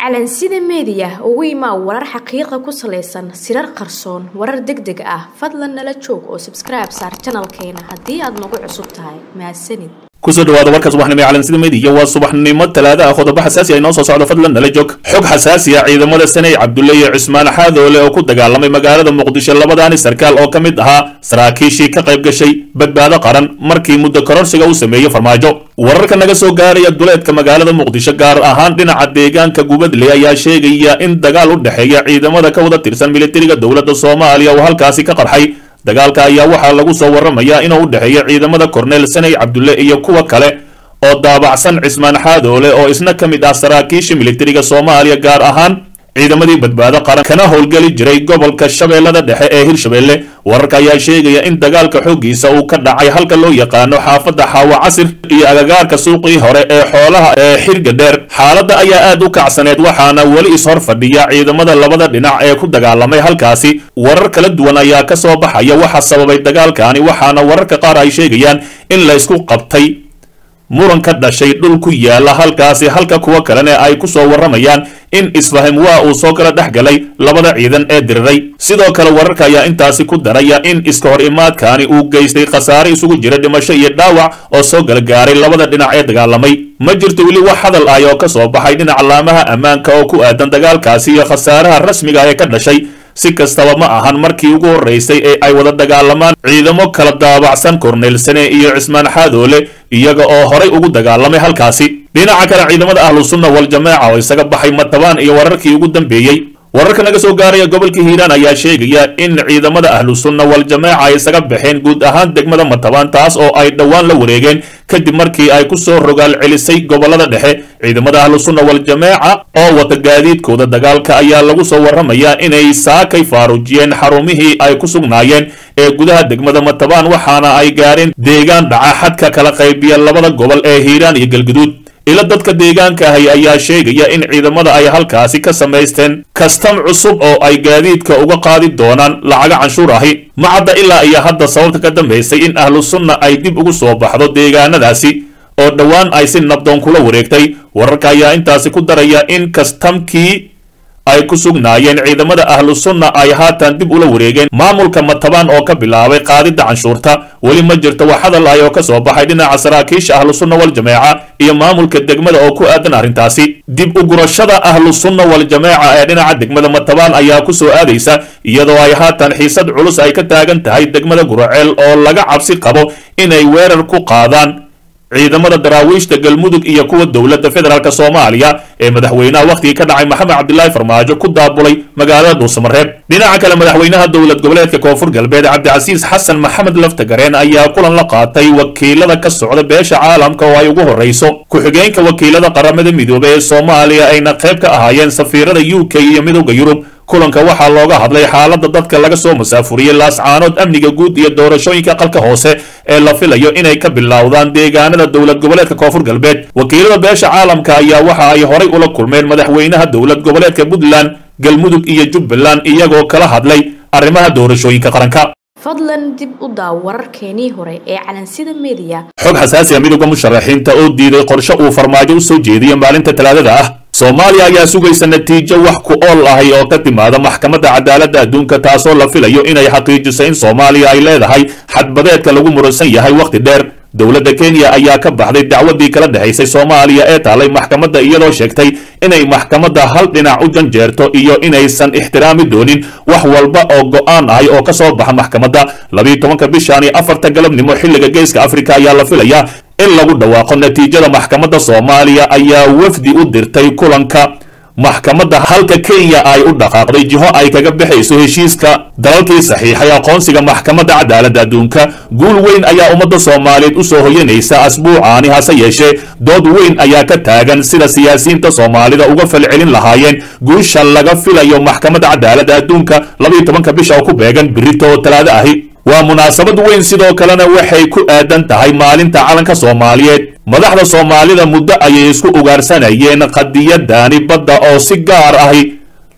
calansida meediya ugu imaa warar xaqiiqa ku salaysan sirar qarsoon warar deg deg ah fadlan nala joog oo sabskribe saar janalkeena haddii aad nagu cusub tahay mahadsanid kusoo dhawaada warka subaxnimo ee calansida meediya waa subaxnimo talaada ah qodobo xasaasi ay noo soo socdo fadlan nala joog xog xasaasi ah ciidamada saney cabdulle iyo cismaan xaadoole oo ku dagaalamay magaalada muqdisho labadaani sarkaal oo ka mid ahaa saraakiishii ka qayb gashay badbaado qaran markii muddo kororsiga uu sameeyey farmaajo wararka naga soo gaaraya duleedka magaalada muqdisho gaar ahaan dhinaca deegaanka gubadle ayaa sheegaya in dagaal u dhexeeya ciidamada ka wada tirsan militariga dowladda soomaaliya uu halkaasi ka qarxay dagaalka ayaa waxaa lagu soo warramayaa inuu u dhexeeyo ciidamada korneel saney cabdulle iyo kuwa kale oo daabacsan cismaan xaadoole oo isna ka mid ah saraakiisha militariga soomaaliya gaar ahaan ciidamadii badbaado qaran kana howlgeli jiray gobolka shabeellada dhexe ee hirshabeelle wararka ayaa sheegaya in dagaalka xooggiisa uu ka dhacay halka loo yaqaano xaafadda xaawo casir iyo agagaarka suuqii hore ee xoolaha ee xirga dheer xaaladda ayaa aad u kacsaneed waxaana weli ishor fadhiya ciidamada labada dhinac ee ku dagaalamay halkaasi warar kala duwan ayaa ka soo baxaya waxa sababay dagaalkaani waxaana wararka qaar ay sheegayaan in la isku qabtay muran ka dhashay dhul ku yaala halkaasi halka kuwa kalena ay ku soo warramayaan in isfahim waa uu soo kala dhex galay labada ciidan ee diriray sidoo kale wararka ayaa intaasi ku daraya in iska hor imaadkaani uu geystay khasaare isugu jira dhimasho iyo dhaawac oo soo gala gaaray labada dhinac ee dagaalamay ma jirto weli wax hadal ah oo ka soo baxay dhinaca laamaha ammaanka oo ku aadan dagaalkaasi iyo khasaaraha rasmiga ah ee ka dhashay si kastaba ma ahan markii ugu horraysay ee ay wada dagaalamaan ciidamo kala daabacsan korneel sane iyo cismaan xaadoole iyaga oo horay ugu dagaalamay halkaasi dhinaca kale ciidamada ahlu sunna wal jamaaca oo isaga baxay matabaan iyo wararkii ugu dambeeyey wararka naga soo gaaraya gobolka hiiraan ayaa sheegaya in ciidamada ahlu sunna wal jamaaca ay isaga baxeen guud ahaan degmada matabaan taas oo ay dhowaan la wareegeen kadib markii ay ku soo rogaal celisay gobolada dhexe ciidamada ahlu sunna wal jamaaca oo wata gaadiidkooda dagaalka ayaa lagu soo warramayaa inay saakay faaruujiyeen xarumihii ay ku sugnaayeen ee gudaha degmada matabaan waxaana ay gaareen deegaan dhaca xadka kala qaybiya labada gobol ee hiiraan iyo galguduud ilo dadka deegaanka ahi ayaa sheegaya in ciidamada ay halkaasi ka samaysteen kastam cusub oo ay gaadiidka uga qaadi doonaan lacaga canshuur ahi ma cadda ilaa iyo hadda sababta ka dambaysay in ahlu sunna ay dib ugu soo baxdo deegaanadaasi oo dhowaan ay si nabdoon kula wareegtay wararka ayaa intaasi ku daraya in kastamkii ay ku sugnaayeen ciidamada ahlu sunna ay haatan dib ula wareegeen maamulka matabaan oo ka bilaabay qaadidda canshuurta weli ma jirto wax hadal ah oo ka soo baxay dhinaca saraakiisha ahlu sunna wal jamaaca iyo maamulka degmada oo ku aadan arrintaasi dib u gurashada ahlu sunna wal jamaaca ee dhinaca degmada matabaan ayaa ku soo aadaysa iyadoo ay haatan xiisad culus ay ka taagan tahay degmada guraceel oo laga cabsi qabo inay weerar ku qaadaan ciidamada daraawiishta galmudug iyo kuwa dowladda federaalk soomaaliya ee madaxweynaha wakhtigii ka dhacay maxamed cabdilaahi farmaajo ku daabulay magaalada dhuusamareeb dhinaca kale madaxweynaha dowlad goboleedka koonfur galbeed cabdicasiis xasan maxamed laftagareen ayaa kulan la qaatay wakiilada ka socda beesha caalamka oo ay ugu horrayso ku-xigeenka wakiilada qaramada midoobey ee soomaaliya ayna qayb ka ahaayeen safiirada u k iyo midowda yurub kulanka waxaa looga hadlay xaaladda dadka laga soo masaafuriyey laascaanood amniga guud iyo doorashooyinka qalka hoose ee la filayo inay ka bilowdaan deegaanada dowlad goboleedka koonfur galbeed wakiilada beesha caalamka ayaa waxa ay horay ula kulmeen madaxweynaha dowlad goboleedka puntland galmudug iyo jubbaland iyagoo kala hadlay arrimaha doorashooyinka qaranka fadlan dib u daaw wararkeenii hore ee calansida meediya xog xasaasi a midowga musharaxiinta oo diiday qorshe uu farmaajo u soo jeediyo maalinta talaadada ah soomaaliya ayaa sugaysa natiijo wax ku ool ahay oo ka timaada maxkamadda cadaaladda adduunka taasoo la filayo inay xaqiijiso in soomaaliya ay leedahay xadbadeedka lagu muransan yahay wakhti dheer dowladda kenya ayaa ka baxday dacwadii kala dhexaysay soomaaliya ee taalay maxkamadda iyadoo sheegtay inay maxkamadda hal dhinac u janjeerto iyo inaysan ixtiraami doonin wax walba oo go'aan ahay oo ka soo baxa maxkamadda labiiyo tobanka bishaani afarta galabnimo xilliga geeska afrika ayaa la filayaa in lagu dhawaaqo natiijada maxkamadda soomaaliya ayaa wafdi u dirtay kulanka maxkamadda halka kenya ay u dhaqaaqday jiho ay kaga baxayso heshiiska dalalkii saxiixay aqoonsiga maxkamadda cadaaladda adduunka guul weyn ayaa ummadda soomaaliyeed u soo hoyanaysa asbuucaani hase yeeshee dood weyn ayaa ka taagan sida siyaasiyiinta soomaalida uga falcelin lahaayeen guusha laga filayo maxkamadda cadaaladda adduunka labayo tobanka bisha oo ku beegan birito oo talaado ahi waa munaasabad weyn sidoo kalena waxay ku aadan tahay maalinta calanka soomaaliyeed madaxda soomaalida muddo ayay isku ugaarsanayeen qadiyadaani badda oo si gaar ahi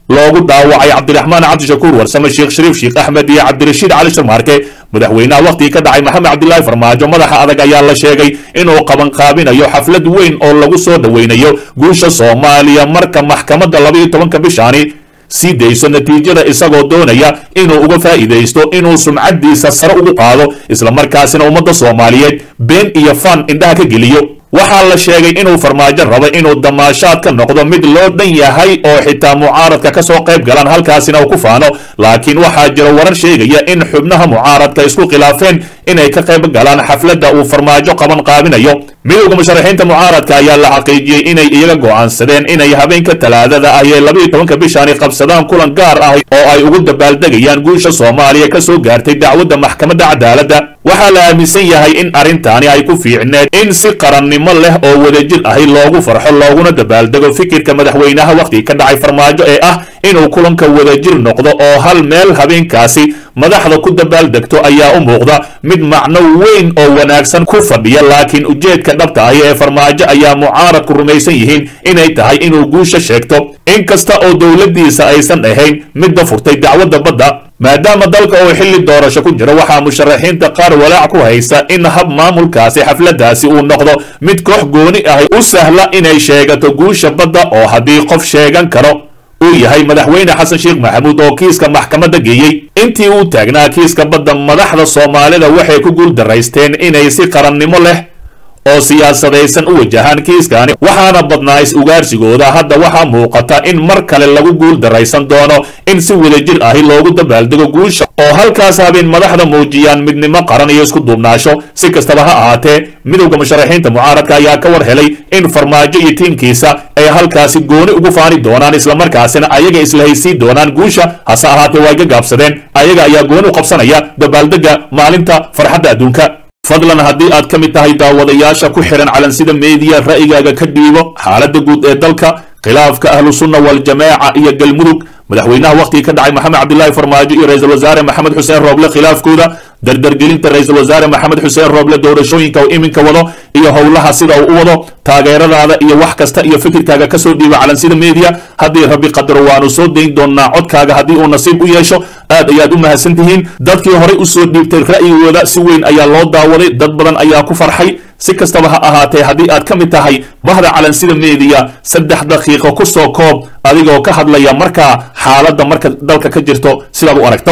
loogu dhaawacay cabdiraxmaan cabdishakuur warsame sheekh shariif sheekh axmed iyo cabdirashiid cali sharmaarke madaxweynaha wakhtigii ka dhacay maxamed cabdilaahi farmaajo madaxa adag ayaa la sheegay inuu qabanqaabinayo xaflad weyn oo lagu soo dhoweynayo guusha soomaaliya marka maxkamadda laba iyo tobanka bishaani sii dayso natiijada isagoo doonaya inuu uga faa'iidaysto inuu sumcaddiisa sare ugu qaado islamarkaasina ummadda soomaaliyeed been iyo fan indhaha ka geliyo waxaa la sheegay inuu farmaajo rabo inuu damaashaad ka noqdo mid loo dhan yahay oo xitaa mucaaradka ka soo qayb galaan halkaasina uu ku faano laakiin waxaa jira warar sheegaya in xubnaha mucaaradka isku khilaafeen inay ka qayb galaan xafladda uu farmaajo qaban qaabinayo midowda musharaxiinta mucaaradka ayaa la xaqiijiyey inay iyaga go'aansadeen inay habeenka talaadada ah ee labaiyo tobanka bishaani qabsadaan kulan gaar ah oo ay ugu dabaaldegayaan guusha soomaaliya ka soo gaartay dacwadda maxkamadda cadaaladda waxaa la aaminsan yahay in arrintaani ay ku fiicneed in si qarannimo leh oo wadajir ahi loogu farxo looguna dabaaldego fikirka madaxweynaha wakhtiga ka dhacay farmaajo ee ah inuu kulanka wadajir noqdo oo hal meel habeenkaasi madaxda ku dabaaldegto ayaa u muuqda mid macno weyn oo wanaagsan ku fadhiya laakiin ujeedka dhabta ahi ee farmaajo ayaa mucaaradku rumaysan yihiin inay tahay inuu guusha sheegto in kasta oo dowladdiisa aysan ahayn midda furtay dacwadda badda maadaama dalka oo xilli doorasho ku jira waxaa musharaxiinta qaar walaac ku haysta in hab maamulkaasi xafladdaasi uu noqdo mid koox gooni ahi u sahla inay sheegato guusha badda oo haddii qof sheegan karo uu yahay madaxweyne xasan sheekh maxamuud oo kiiska maxkamadda geeyey intii uu taagnaa kiiska badda madaxda soomaalida waxay ku guul daraysteen inay si qarannimo leh oo siyaasadaysan u wajahaan kiiskani waxaana badnaa is-ugaarsigooda hadda waxaa muuqata in mar kale lagu guul daraysan doono in si wadajir ahi loogu dabaaldego guusha oo halkaas habeen madaxda muujiyaan midnimo qaran iyo isku duubnaasho si kastaba ha ahaatee midowda musharaxiinta mucaaradka ayaa ka war helay in farmaajo iyo tiimkiisa ay halkaasi gooni ugu faani doonaan islamarkaasina ayaga islahaysii doonaan guusha hase ahaatee waa iga gaabsadeen ayaga ayaa gooni u qabsanaya dabaaldega maalinta farxadda adduunka fadlan haddii aad ka mid tahay daawadayaasha ku xihan calansida meediya ra'yigaaga ka dhiibo xaaladda guud ee dalka khilaafka ahlu sunna waljamaaca iyo galmudug madaxweynaha wakhtigii ka dhacay maxamed cabdilaahi farmaajo iyo ra-iisul wasaare maxamed xuseen rooble khilaafkooda dardargelinta ra-iisul wasaare maxamed xuseen rooble doorashooyinka uu iminka wado iyo howlaha sida uu u wado taageeradaada iyo wax kasta iyo fikirkaaga kasoo dhiiba calansida media haddii rabbi qadaro waanu soo dayn doonaa codkaaga haddii uu nasiib u yeesho aad ayaad u mahadsan tihiin dadkii horey usoo dhiibtay ra'yigooda si weyn ayaa loo daawaday dad badan ayaa ku farxay si kastaba ha ahaatee haddii aad ka mid tahay bahda calansida meediya saddex daqiiqo ku soo koob adigoo ka hadlaya markaa xaaladda marka dalka ka jirto sidaad u aragto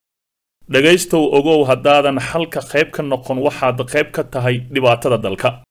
dhegaystow ogow haddaadan xalka qayb ka noqon waxaad qayb ka tahay dhibaatada dalka